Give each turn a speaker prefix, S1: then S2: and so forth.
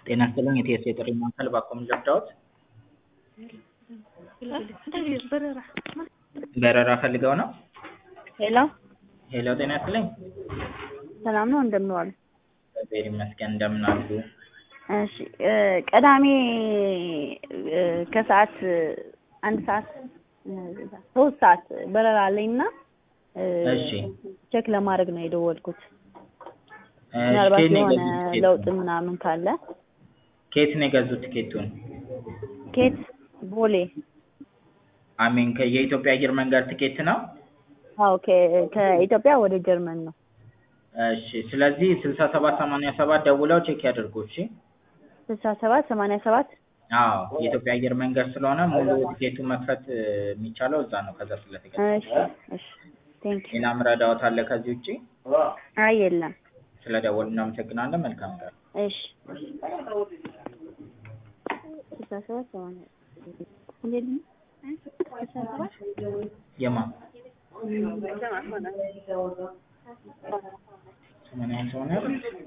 S1: ጤና ይስጥልኝ የቲኤስኤ የጥሪ ማዕከል ባክዎ ምን ልርዳዎት? በረራ ፈልገው ነው?
S2: ሄሎ
S1: ሄሎ ጤና ይስጥልኝ።
S2: ሰላም ነው እንደምን ዋሉ?
S1: እግዚአብሔር ይመስገን እንደምን አሉ?
S2: እሺ ቅዳሜ ከሰዓት አንድ ሰዓት ሶስት ሰዓት በረራ አለኝ እና
S1: እሺ
S2: ቼክ ለማድረግ ነው የደወልኩት።
S1: እሺ
S2: ምናልባት
S1: ከየት ነው
S2: የሆነ
S1: የገዙት ቲኬቱን?
S2: ለውጥ ምናምን ካለ
S1: ከየት ነው የገዙት ቲኬቱን?
S2: ኬት ቦሌ
S1: አሜን የኢትዮጵያ አየር መንገድ ቲኬት ነው?
S2: አዎ ከ- ከኢትዮጵያ ወደ ጀርመን ነው።
S1: እሺ ስለዚህ ስልሳ ሰባት ሰማንያ ሰባት ደውለው ቼክ ያድርጉ እሺ።
S2: ስልሳ ሰባት ሰማንያ ሰባት
S1: አዎ የኢትዮጵያ አየር መንገድ ስለሆነ ሙሉ ቲኬቱን መክፈት እ, የሚቻለው እዛ ነው ከዛ ስለተገዛ።
S2: እሺ እሺ ቴንክ ዩ
S1: ሌላ ምረዳዎት አለ ከዚህ ውጪ?
S2: አይ የለም
S1: ስለደወሉ እናመሰግናለን። መልካም ቀን።
S2: እሺ ስልሳ ሰባት ሰማንያ እንዴት ነው? ስልሳ ሰባት
S1: የማ ሰማንያ ሰማንያ